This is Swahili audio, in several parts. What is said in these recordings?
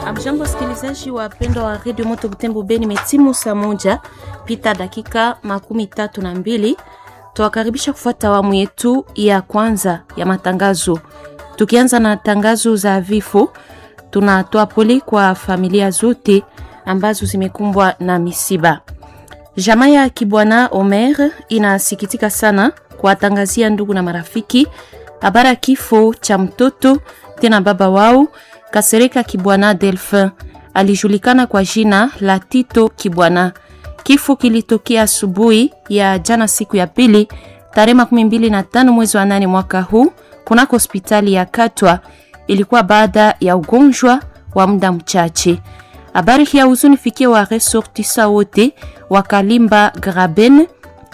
Amjambo, wasikilizaji wapendwa wa redio Moto Butembo Beni, metimu saa moja pita dakika makumi tatu na mbili. Tuwakaribisha kufuata awamu yetu ya kwanza ya matangazo, tukianza na tangazo za vifo. Tunatoa pole kwa familia zote ambazo zimekumbwa na misiba. Jamaa ya Kibwana Omer inasikitika sana kuwatangazia ndugu na marafiki habari ya kifo cha mtoto tena baba wao Kasereka Kibwana Delphin alijulikana kwa jina la Tito Kibwana. Kifo kilitokea asubuhi ya jana siku ya pili tarehe makumi mbili na tano mwezi wa nane mwaka huu kunako hospitali ya Katwa. Ilikuwa baada ya ugonjwa wa muda mchache. Habari hii ya huzuni fikia wa resortisa wote wa Kalimba Graben,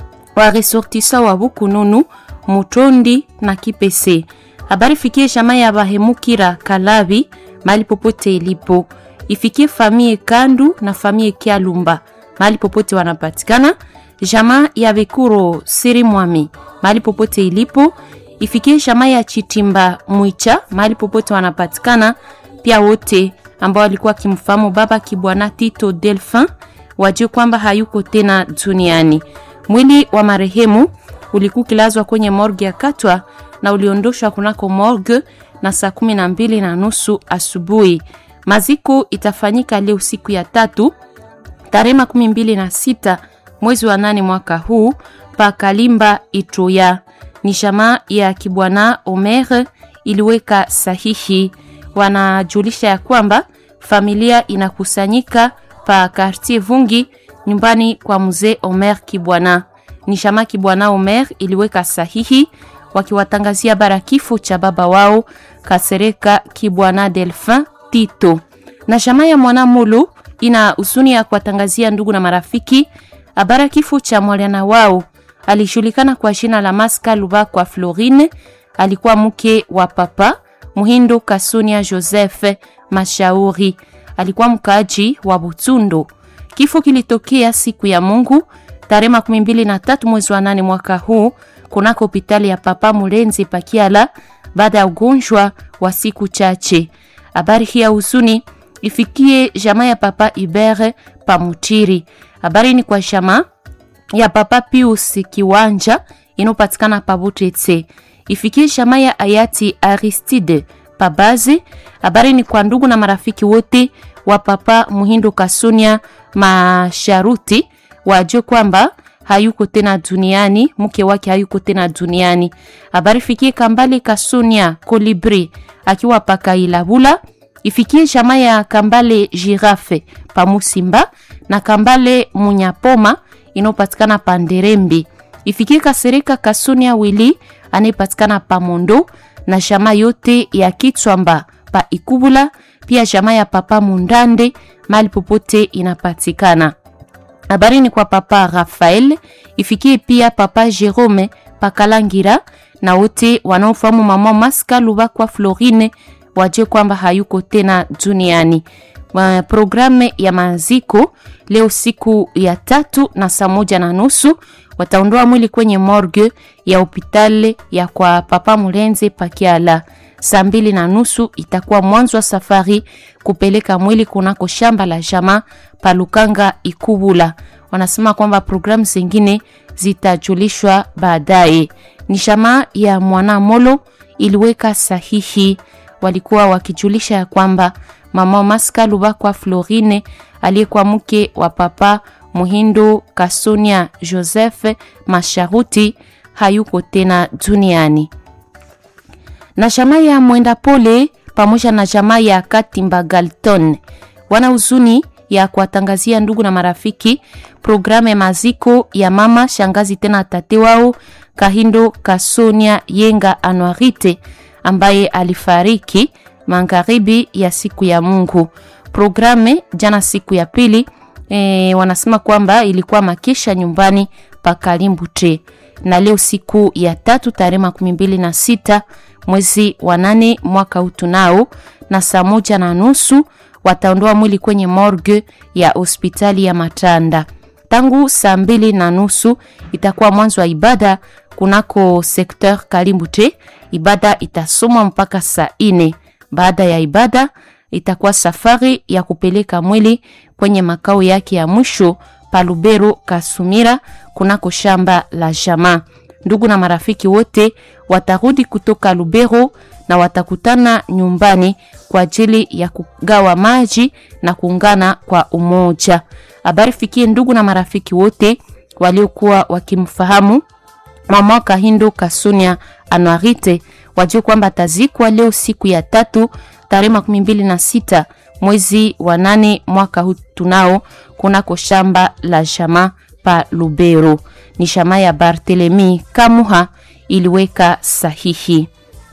wa resortisa wa Bukununu, Mutondi na Kipese. Habari fikie jamaa ya Bahemukira Kalabi mahali popote ilipo, ifikie famie Kandu na famie Kialumba mahali popote wanapatikana. Jamaa ya Bekuro Siri Mwami mahali popote ilipo, ifikie jamaa ya Chitimba Mwicha mahali popote wanapatikana. Pia wote ambao walikuwa kimfahamu baba Kibwana Tito Delphin wajue kwamba hayuko tena duniani. Mwili wa marehemu ulikuwa kilazwa kwenye morgue ya Katwa na uliondoshwa kunako morgue na saa kumi na mbili na nusu asubuhi. Maziko itafanyika leo siku ya tatu tarehe makumi mbili na sita mwezi wa nane mwaka huu pa Kalimba Itoya. Ni jamaa ya Kibwana Omer iliweka sahihi. Wanajulisha ya kwamba familia inakusanyika pa Quartier Vungi nyumbani kwa mzee Omer Kibwana. Ni jamaa Kibwana Omer iliweka sahihi wakiwatangazia bara kifo cha baba wao Kasereka Kibwana Delphin Tito. Na jamaa ya mwana Mulu ina huzuni ya kuwatangazia ndugu na marafiki habara kifo cha mwana wao alijulikana kwa jina la Maska Lubakwa Florine, alikuwa mke wa papa Muhindo Kasunia Joseph Mashauri, alikuwa mkaaji wa Butundo. Kifo kilitokea siku ya Mungu tarehe makumi mbili na tatu mwezi wa nane mwaka huu kunako hospitali ya Papa Mulenzi Pakiala baada ya ugonjwa wa siku chache. Habari hii ya huzuni ifikie jamaa ya Papa Ibere Pamutiri. Habari ni kwa jamaa ya Papa Pius Kiwanja inopatikana Pabutetse. Ifikie jamaa ya hayati Aristide Pabazi. Habari ni kwa ndugu na marafiki wote wa Papa Muhindo Kasunia Masharuti wajue kwamba hayuko tena duniani, mke wake hayuko tena duniani. Habari fikie Kambale Kasunia Kolibri akiwa Pakailabula, ifikie jamaa ya Kambale Girafe Pamusimba na Kambale Munyapoma inopatikana Panderembi, ifikie Kasereka Kasunia Wili anayepatikana Pamondo na jamaa yote ya Kitswamba pa Ikubula, pia jamaa ya Papa Mundande mali popote inapatikana. Habari ni kwa papa Rafael, ifikie pia papa Jerome Pakalangira na wote wanaofahamu mama Maska Lubakwa Florine waje kwamba hayuko tena duniani. Programu ya maziko leo siku ya tatu na saa moja na nusu wataondoa mwili kwenye morgue ya hospitali ya kwa papa Mulenze Pakiala. Saa mbili na nusu itakuwa mwanzo wa safari kupeleka mwili kunako shamba la jamaa Palukanga Ikubula. Wanasema kwamba programu zingine zitajulishwa baadaye. Ni jamaa ya mwana Molo iliweka sahihi, walikuwa wakijulisha ya kwamba mama Maska Lubakwa Florine aliyekuwa mke wa papa Muhindo Kasonia Joseph Masharuti hayuko tena duniani na jamaa ya Mwenda Pole pamoja na jamaa ya Katimba Galton wana huzuni ya kuwatangazia ndugu na marafiki programu ya maziko ya mama shangazi tena tate wao Kahindo Kasonia Yenga Anuarite ambaye alifariki magharibi ya siku ya Mungu. Programu jana siku ya pili e, wanasema kwamba ilikuwa makesha nyumbani pa Kalimbute na leo siku ya tatu tarehe makumi mbili na sita mwezi wa nane mwaka huu tunao na saa moja na nusu wataondoa mwili kwenye morgue ya hospitali ya Matanda. Tangu saa mbili na nusu itakuwa mwanzo wa ibada kunako sekteur Kalimbute. Ibada itasomwa mpaka saa ine. Baada ya ibada itakuwa safari ya kupeleka mwili kwenye makao yake ya mwisho pa Lubero Kasumira, kunako shamba la jamaa. Ndugu na marafiki wote watarudi kutoka Lubero na watakutana nyumbani kwa ajili ya kugawa maji na kuungana kwa umoja. Habari fikie ndugu na marafiki wote waliokuwa wakimfahamu mama Kahindo Kasunia Anuarite, wajue kwamba atazikwa leo siku ya tatu tarehe makumi mbili na sita mwezi wa nane mwaka huu tunao kunako shamba la shama pa Lubero. Ni shama ya Barthelemy Kamuha iliweka sahihi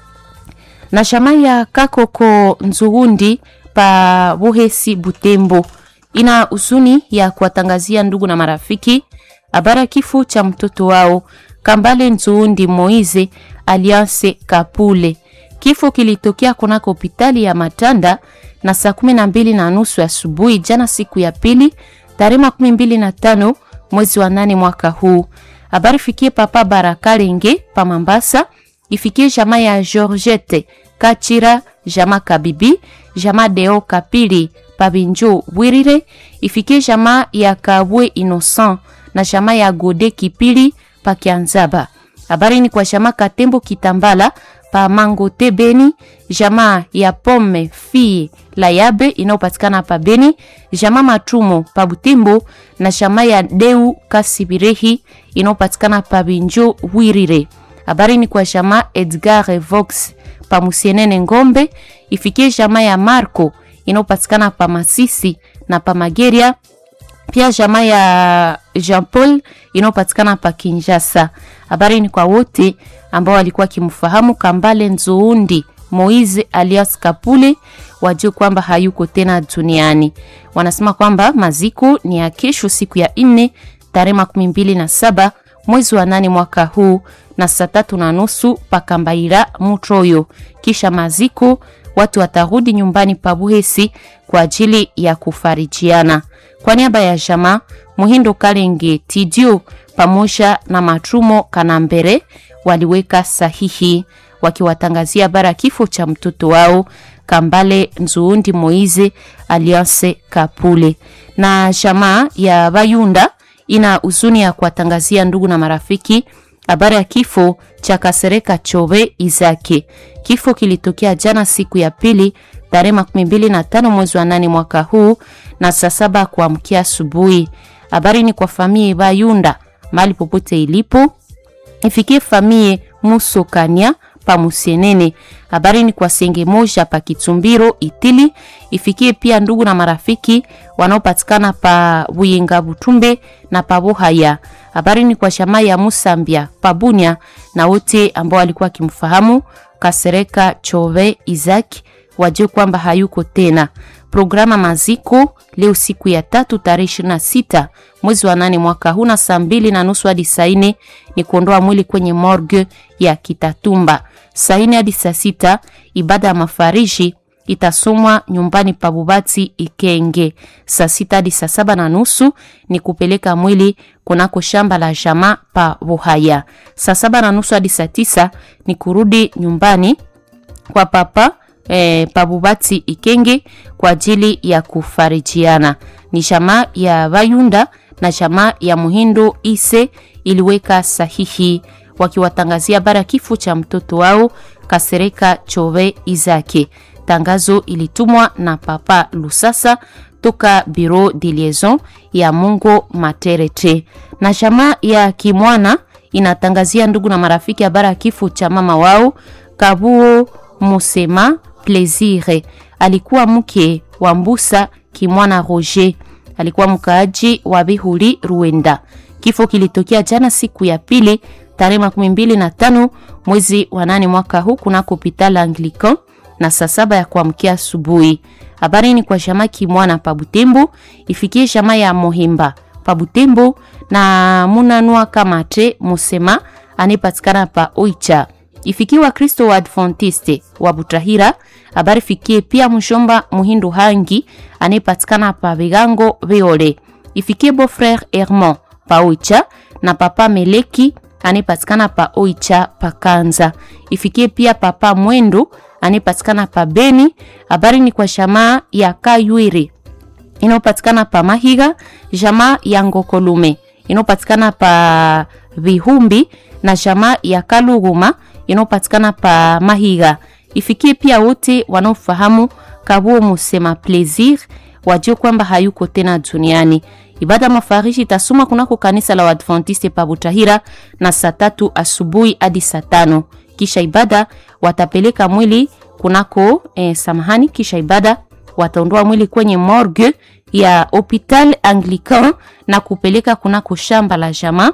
na shama ya Kakoko Nzuhundi pa Buhesi Butembo ina huzuni ya kuwatangazia ndugu na marafiki habari ya kifo cha mtoto wao Kambale Nzuhundi Moize Alliance Kapule. Kifo kilitokea kunako hospitali ya Matanda na saa kumi na mbili na nusu asubuhi jana, siku ya pili tarehe makumi mbili na tano mwezi wa nane mwaka huu. Habari fikie papa Barakalenge pa Mambasa, ifikie jamaa ya Georgette Kachira, jamaa Kabibi, jamaa Deo Kapili Pabinjo Bwirire, ifikie jamaa ya Kabwe Innocent na jamaa ya Gode Kipili pa Kianzaba. Habari ni kwa jamaa Katembo Kitambala pa Mangote Beni, jamaa ya Pome Fie la Yabe inayopatikana pa Beni, jamaa Matumo pa Butembo na jamaa ya Deu Kasibirehi inayopatikana pa Binjo Wirire. Habari ni kwa jamaa Edgar Vox pa Musienene Ngombe, ifikie jamaa ya Marco inayopatikana pa Masisi na pa Mageria pia jamaa ya Jean Paul inayopatikana pa Kinshasa. Habari ni kwa wote ambao walikuwa kimfahamu Kambale Nzuundi Moize alias Kapule, wajue kwamba hayuko tena duniani. Wanasema kwamba maziko ni ya kesho, siku ya nne tarehe makumi mbili na saba mwezi wa nane mwaka huu na saa tatu na nusu pakambaira Mutroyo. Kisha maziko watu watarudi nyumbani pa Buhesi kwa ajili ya kufarijiana. Kwa niaba ya jamaa Muhindo Kalenge Tidio pamoja na Matrumo Kanambere waliweka sahihi wakiwatangazia habari kifo cha mtoto wao Kambale Nzuundi Moize Alliance Kapule. Na jamaa ya Bayunda ina huzuni ya kuwatangazia ndugu na marafiki habari ya kifo cha Kasereka Chobe Izake. Kifo kilitokea jana siku ya pili tarehe makumi mbili na tano mwezi wa nane mwaka huu na saa saba kuamkia asubuhi. Habari ni kwa famie Bayunda mali popote ilipo, ifikie famie Musokania pa Musienene. Habari ni kwa senge moja pa Kitumbiro Itili, ifikie pia ndugu na marafiki wanaopatikana pa Buyenga Butumbe na pa Bohaya. Habari ni kwa shamaa ya Musambia pa Bunya na wote ambao walikuwa wakimfahamu Kasereka Chove Isaac wajue kwamba hayuko tena. Programa maziko leo siku ya tatu tarehe ishirini na sita mwezi wa nane mwaka huu na saa mbili na nusu hadi saa nne ni kuondoa mwili kwenye morgue ya Kitatumba. Saa nne hadi saa sita ibada ya mafariji itasomwa nyumbani pa Bubati Ikenge. Saa sita hadi saa saba na nusu ni kupeleka mwili kunako shamba la jamaa pa Buhaya. Saa saba na nusu hadi saa tisa ni kurudi nyumbani kwa papa E, pabubati Ikenge kwa ajili ya kufarijiana. Ni jamaa ya Bayunda na jamaa ya Muhindo Ise iliweka sahihi wakiwatangazia habari ya kifo cha mtoto wao Kasereka Chove Izake. Tangazo ilitumwa na Papa Lusasa toka Bureau de Liaison ya Mungo Materete. Na jamaa ya Kimwana inatangazia ndugu na marafiki habari ya kifo cha mama wao Kabuo Musema Plaisir alikuwa mke wa Mbusa Kimwana Roger, alikuwa mkaaji wa Bihuli Ruenda. Kifo kilitokea jana siku ya pili tarehe makumi mbili na tano mwezi wa nane mwaka huu kunako hopital Anglican na saa saba ya kuamkia asubuhi. Habari ni kwa jamaa Kimwana pa Butembo, ifikie jamaa ya Mohimba pa Butembo na Munanua Kamate Musema anayepatikana pa Oicha ifikie Wakristo wa Adventiste wa Butahira. Habari fikie pia mshomba Muhindu Hangi anayepatikana pa Bigango Beole. Ifikie beau frère Hermon pa Oicha na papa Meleki anayepatikana pa Oicha pa Kanza. Ifikie pia papa Mwendo anayepatikana pa Beni. Habari ni kwa jamaa ya Kaywiri inayopatikana pa Mahiga, jamaa ya Ngokolume inayopatikana pa Vihumbi na jamaa ya Kaluguma inayopatikana pa Mahiga. Ifikie pia wote wanaofahamu Kabuo Musema Plaisir wajue kwamba hayuko tena duniani. Ibada mafarishi itasoma kunako kanisa la Waadventiste pa Butahira na saa tatu asubuhi hadi saa tano. Kisha ibada watapeleka mwili kunako eh, samahani. Kisha ibada wataondoa mwili kwenye morgue ya Hopital Anglican na kupeleka kunako shamba la jamaa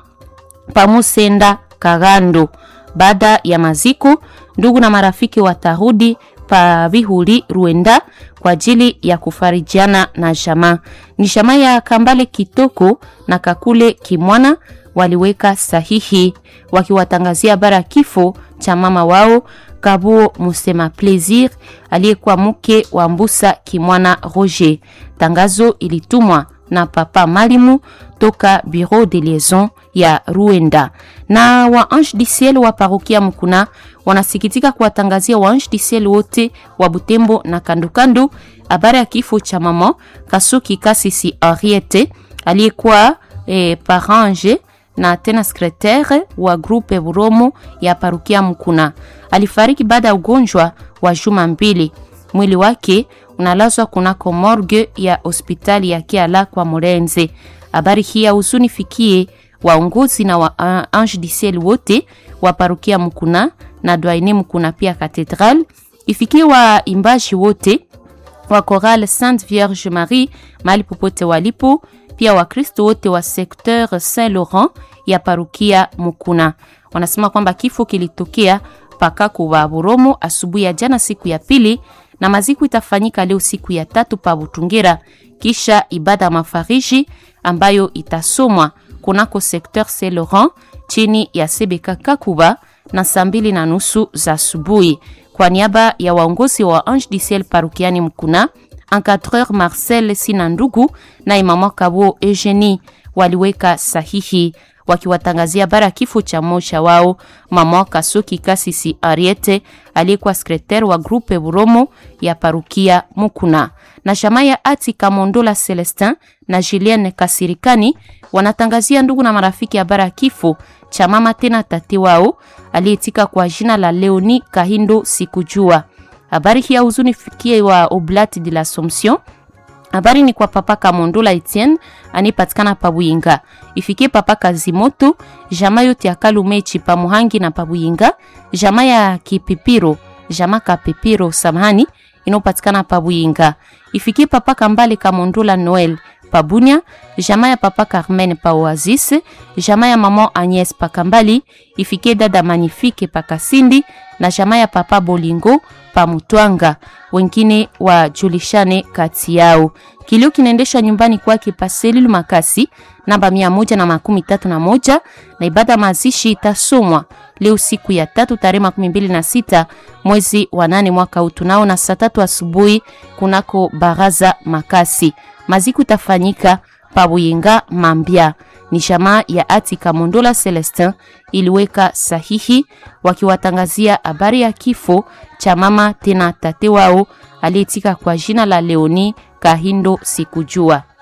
pamusenda Kagando. Baada ya maziko, ndugu na marafiki watarudi pa Vihuli Ruenda kwa ajili ya kufarijiana na jamaa. Ni jamaa ya Kambale Kitoko na Kakule Kimwana waliweka sahihi wakiwatangazia habari ya kifo cha mama wao Kabuo Musema Plaisir aliyekuwa mke wa Mbusa Kimwana Roger. Tangazo ilitumwa na papa Malimu toka Bureau de Liaison ya Ruenda. Na wa Ange du Ciel wa parokia Mkuna wanasikitika kuwatangazia wa Ange du Ciel wote wa Butembo na kandokando habari ya kifo cha mama Kasuki Kasisi Henriette aliyekuwa eh, parange na tena secretaire wa groupe Buromo ya parokia Mkuna. Alifariki baada ya ugonjwa wa juma mbili. Mwili wake unalazwa kunako morgue ya hospitali ya Kiala kwa Morenze. Habari hii ya huzuni fikie waongozi na wa uh, Ange du Ciel wote wa parokia Mkuna na Dwaine Mkuna pia Cathedral. Ifikie waimbaji wote wa Chorale Sainte Vierge Marie mahali popote walipo, pia Wakristo wote wa secteur Saint Laurent ya parokia Mukuna. Wanasema kwamba kifo kilitokea pakaku wa Buromo asubuhi ya jana, siku ya pili, na maziko itafanyika leo siku ya tatu pa Butungera, kisha ibada ya mafariji ambayo itasomwa kunako secteur Saint Laurent chini ya Sebeka Kakuba na saa mbili na nusu za asubuhi. Kwa niaba ya waongozi wa Ange du Ciel parokiani Mkuna, encadreur Marcel Sinandugu na imama Kabo Eugenie waliweka sahihi wakiwatangazia habari ya kifo cha mmoja wao mama Kasuki Kasisi Ariete aliyekuwa sekretari wa grupe Buromo ya parukia Mukuna na jamaa ya Ati Kamondola Celestin na Julienne Kasirikani wanatangazia ndugu na marafiki habari ya kifo cha mama tena tate wao aliyetika kwa jina la Leoni Kahindo Sikujua. Habari hii ya huzuni fikie wa Oblati de l'Assomption Habari ni kwa papa Kamondola Etienne anipatikana Pabuyinga. Ifikie papa Kazimoto, jama yote ya Kalumechi pa Muhangi na Pabuyinga, jama ya Kipipiro, jama Kapipiro samahani inopatikana Pabuyinga. Ifikie papa Kambale Kamondola Noel Pabunya, jama ya papa Carmen pa Oasis, jama ya mama Agnes pa Kambali, ifikie dada Magnifique pa Kasindi na jama ya papa Bolingo pa Mutwanga, wengine wajulishane kati yao. Kilio kinaendeshwa nyumbani kwake pa Selil Makasi namba mia moja na makumi tatu na moja na ibada mazishi itasomwa leo siku ya tatu tarehe makumi mbili na sita mwezi wa nane mwaka huu tunao na saa tatu asubuhi kunako baraza Makasi. Maziku itafanyika Pabuyinga Mambia. Ni jamaa ya Ati Kamondola Celestin iliweka sahihi wakiwatangazia habari ya kifo cha mama tena tate wao aliyetika kwa jina la Leoni Kahindo Sikujua.